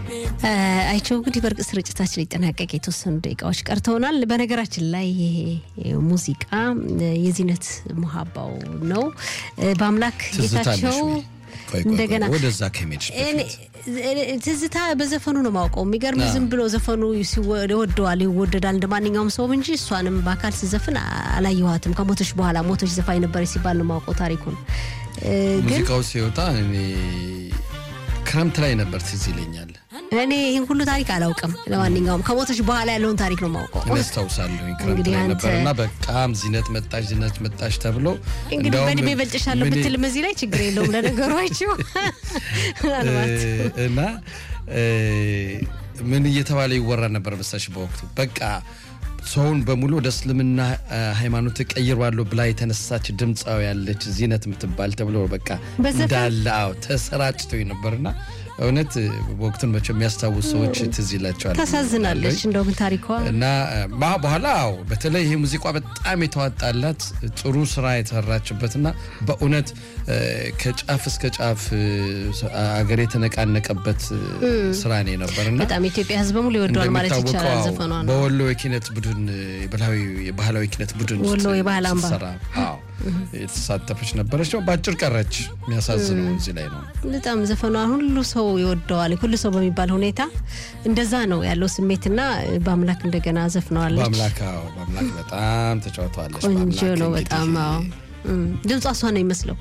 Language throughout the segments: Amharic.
አይቸው እንግዲህ በእርግጥ ስርጭታችን ሊጠናቀቅ የተወሰኑ ደቂቃዎች ቀርተውናል። በነገራችን ላይ ይሄ ሙዚቃ የዚነት መሀባው ነው። በአምላክ ጌታቸው እንደገና ወደዛ ከሜድሽ ትዝታ በዘፈኑ ነው ማውቀው። የሚገርም ዝም ብሎ ዘፈኑ ይወደዋል ይወደዳል እንደ ማንኛውም ሰውም እንጂ እሷንም በአካል ስዘፍን አላየኋትም። ከሞተች በኋላ ሞተች ዘፋኝ ነበረች ሲባል ነው ማውቀው ታሪኩን። ሙዚቃው ሲወጣ እኔ ክረምት ላይ ነበር ትዝ ይለኛል። እኔ ይህን ሁሉ ታሪክ አላውቅም። ለማንኛውም ከሞተች በኋላ ያለውን ታሪክ ነው ማውቀው። እኔ አስታውሳለሁ ክረምት ላይ ነበር እና በቃም ዚነት መጣሽ ዚነት መጣሽ ተብሎ እንግዲህ በእድሜ በልጭሻለሁ ብትልም እዚህ ላይ ችግር የለውም ለነገሯቸው ምናልባት እና ምን እየተባለ ይወራ ነበር መሰለሽ በወቅቱ በቃ ሰውን በሙሉ ወደ እስልምና ሃይማኖት ቀይሯለሁ ብላ የተነሳች ድምፃዊ ያለች ዚነት የምትባል ተብሎ በቃ እንዳለ አዎ ተሰራጭቶ ነበርና እውነት ወቅቱን መቼም የሚያስታውሱ ሰዎች ትዝ ይላቸዋል። ታሳዝናለች እንደው ግን ታሪኳ እና በኋላ አዎ በተለይ ይሄ ሙዚቃ በጣም የተዋጣላት ጥሩ ስራ የተሰራችበትና በእውነት ከጫፍ እስከ ጫፍ አገር የተነቃነቀበት ስራ ነው የነበርና በጣም የኢትዮጵያ ሕዝብ በሙሉ ይወደዋል ማለት ይቻላል። ዘፈኗ ነው በወሎ የኪነት ቡድን የባህላዊ ኪነት ቡድን ወሎ የባህል አምባ የተሳተፈች ነበረች። በአጭር ቀረች። የሚያሳዝነው እዚህ ላይ ነው። በጣም ዘፈኗ ሁሉ ሰው ይወደዋል። ሁሉ ሰው በሚባል ሁኔታ እንደዛ ነው ያለው ስሜትና በአምላክ እንደገና ዘፍነዋለች። በአምላክ በአምላክ በጣም ተጫውተዋለች። ቆንጆ ነው በጣም ድምጿ እሷ ነው ይመስለው።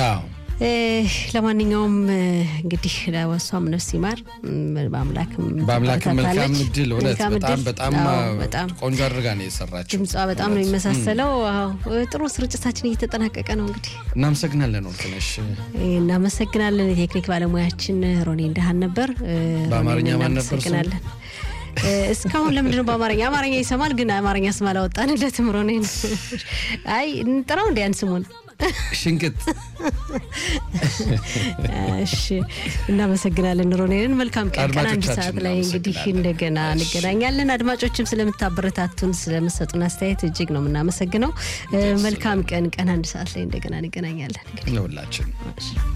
ለማንኛውም እንግዲህ ለወሷም ነፍስ ይማር። በአምላክም በአምላክም መልካም እድል እውነት በጣም በጣም ቆንጆ አድርጋ ነው የሰራችው። ድምጿ በጣም ነው የሚመሳሰለው። ጥሩ ስርጭታችን እየተጠናቀቀ ነው። እንግዲህ እናመሰግናለን ወርቅነሽ። እናመሰግናለን። የቴክኒክ ባለሙያችን ሮኔ እንደሃን ነበር። በአማርኛ ማን ነበር? እናመሰግናለን። እስካሁን ለምንድነው በአማርኛ አማርኛ ይሰማል፣ ግን አማርኛ ስም አላወጣንለትም። ሮኔን አይ እንጥራው እንዲያን ስሙን ሽንቅጥ እሺ፣ እናመሰግናለን ሮኔንን። መልካም ቀን። ቀን አንድ ሰዓት ላይ እንግዲህ እንደገና እንገናኛለን። አድማጮችም ስለምታበረታቱን ስለምሰጡን አስተያየት እጅግ ነው የምናመሰግነው። መልካም ቀን። ቀን አንድ ሰዓት ላይ እንደገና እንገናኛለን። ለሁላችን